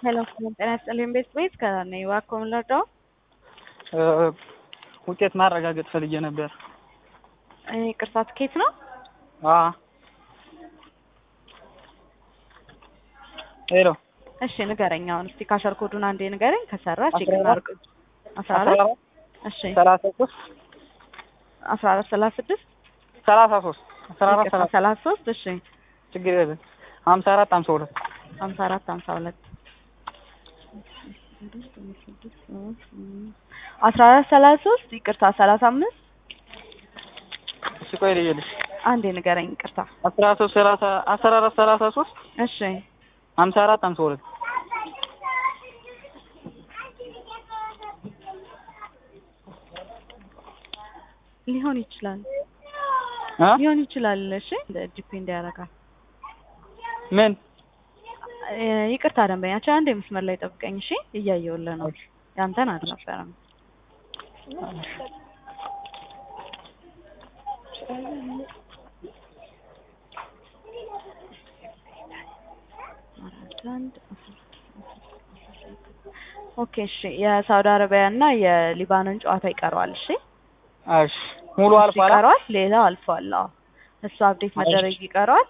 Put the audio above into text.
ሄሎ ጤና ይስጥልኝ ቤት ቤት ከነኝ እባክዎ ምን ልርዳዎ? ውጤት ማረጋገጥ ፈልጌ ነበር። ይቅርታ ትኬት ነው? አዎ ሄሎ እሺ ንገረኝ። አሁን እስቲ ካሸር ኮዱን አንዴ ንገረኝ። ከሰራ ቼክ አስራ አራት እናድርግ። አስራ አራት እሺ ሰላሳ ሶስት አስራ አራት ሰላሳ ስድስት ሰላሳ ሶስት አስራ አራት ይቅርታ ሰላሳ ሰላሳ ሶስት እሺ ችግር የለም ሀምሳ አራት ሀምሳ ሁለት ሀምሳ አራት ሀምሳ ሁለት አስራ አራት ሰላሳ ሶስት ይቅርታ ሰላሳ አምስት እሺ ቆይ ልየልሽ አንዴ ንገረኝ። ይቅርታ አስራ ሶስት ሰላሳ አስራ አራት ሰላሳ ሶስት እሺ ሀምሳ አራት ሀምሳ ሁለት ሊሆን ይችላል እ ሊሆን ይችላል። እሺ ዲፔንድ ያደርጋል። ምን እ ይቅርታ ደንበኛችን አንዴ መስመር ላይ ጠብቀኝ። እሺ እያየሁልህ ነው። ያንተን አልነበረም። ኦኬ እሺ የሳውዲ አረቢያ እና የሊባኖን ጨዋታ ይቀረዋል። እሺ እሺ ሙሉ እሱ አልፏል ይቀረዋል። ሌላው አልፏል። አዎ እሱ አፕዴት መደረግ ይቀረዋል።